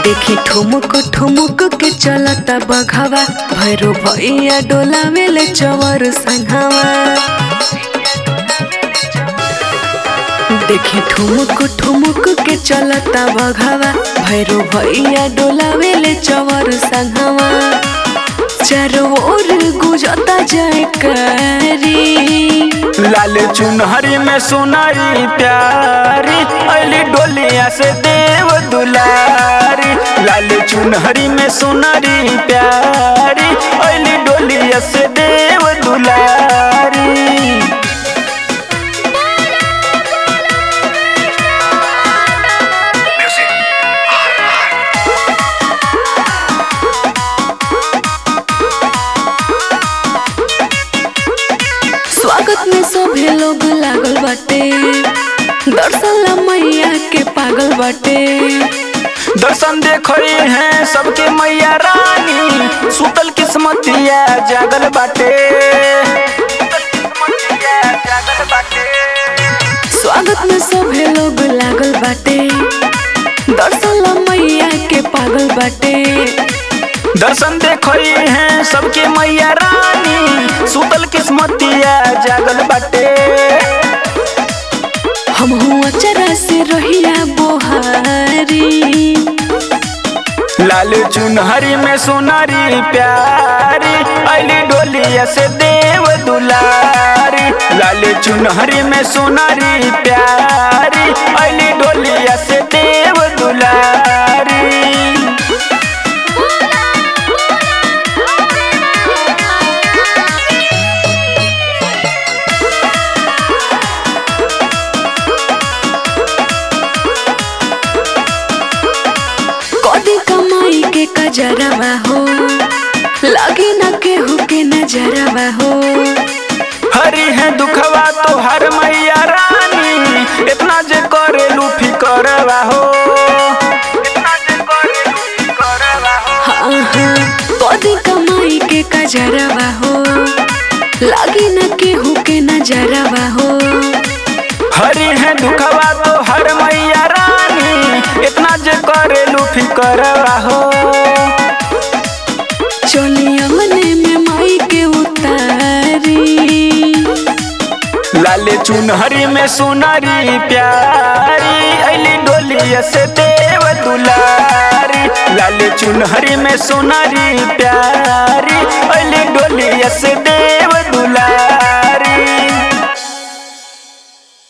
देखी ठुमुक ठुमुक के चलता बघावा भैरो भैया डोला मेले चवर संघावा देखी ठुमुक ठुमुक के चलता बघावा भैरो भैया डोला मेले चवर संघावा चारों ओर गुजता जाए करी लाल चुनहरी में सोनारी प्यारी अली डोलिया से देव दुलारी लाल चुनहरी में सोनारी प्यारी अली डोलिया से देव दुलारी स्वागत में सभे लोग लागल बाटे दर्शन ला मैया के पागल बाटे दर्शन देखई हैं सबके मैया रानी सुतल किस्मतिया जागल बाटे जागल बाटे स्वागत में सभे लोग लागल बाटे दर्शन ला मैया के पागल बाटे दर्शन देखई हैं सबके मैया रानी सुतल किस्मतिया जागल बाटे हम हुआ चरा से रहिया बोहारी लाल चुनहरी में सोनारी प्यारी अली डोलिया से देव दुलारी लाल चुनहरी में सोनारी प्यारी अली डोलिया से देव दुलारी कदी कमाई के कजरवा हो लगे न केहू के नजरवा हो हरी है दुखवा तो हर मैया रानी इतना जे करे लूफी करवा हो इतना जे करे लूफी करवा हो हाँ हाँ कदी कमाई के कजरवा हो लगे न केहू के नजरवा हो हरी है दुखवा तो हर मैया रानी इतना जे करे लूफी करवा हो चलिया मने में माई के उतारी लाले चुनहरी में सोनारी प्यारी अली डोलिया से देव दुलारी लाले चुनहरी में सोनारी प्यारी अली डोलिया से देव